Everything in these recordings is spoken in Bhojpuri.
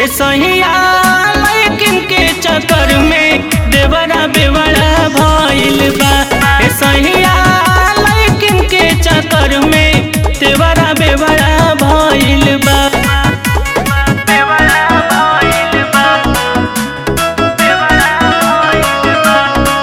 ए सहिया लेकिन के चक्कर में देवरा बेवड़ा भइल बा ए सहिया लेकिन के चक्कर में देवरा बेवड़ा भइल बा बेवड़ा भइल बा बेवड़ा भइल बा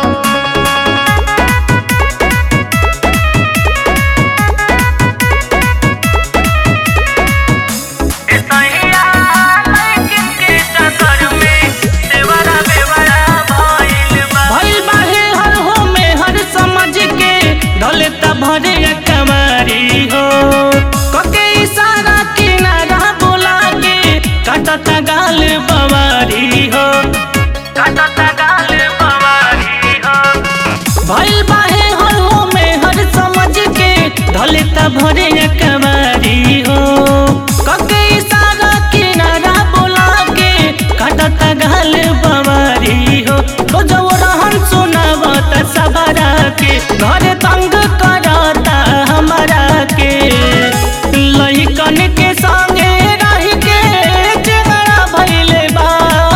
भइल बाहे हर हो में हर समझ के ढले त भरे कमारी हो कके इशारा किनारा बोला के काटता गाल बवारी हो काटता गाल बवारी हो भइल बाहे हर हो में हर समझ के ढले त भरे कमारी हो कके इशारा किनारा बोला के काटता गाल बवारी हो तो जो रहन सुनावत सबरा के घर तंग करता हमारा के लइकन के संगे रह के झगड़ा भइले बा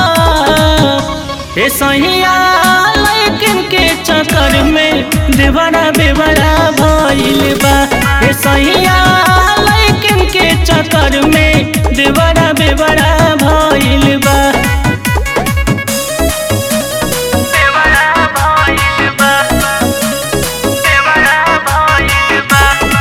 ए सहिया लेकिन के चक्कर में देवरा बेवरा भइल बा ए सहिया लेकिन के चक्कर में देवरा बेवरा भइल बा देवरा भइल बा देवरा भइल बा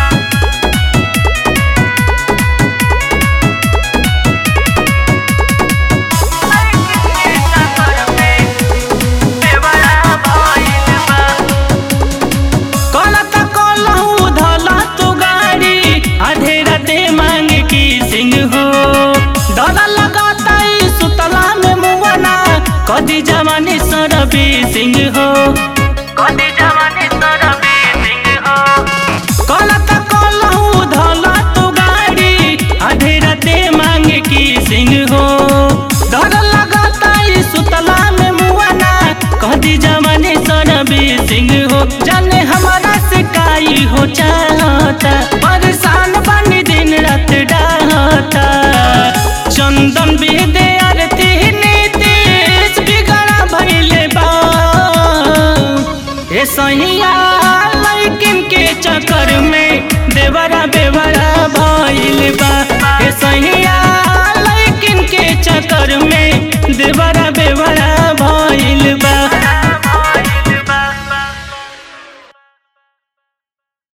कलता कलहू धला तू गाड़ी आधे राते मांग की सिंह हो डर लगाता ई सुतला में मुवना कदी जवानी सरबी सिंह हो कदी जवानी सरबी सिंह हो कलता कलहू धला तू गाड़ी आधे राते मांग की सिंह हो डर लगाता ई सुतला में मुवना कदी जवानी सरबी सिंह हो जाने हमारा सिकाई हो चाहता परेशान बनी दिन रात डाहता चंदन बेदे आरती नीतीश बिगड़ा भइले बा ए सहिया लेकिन के चक्कर में देवरा बेवरा भइल बा ए सहिया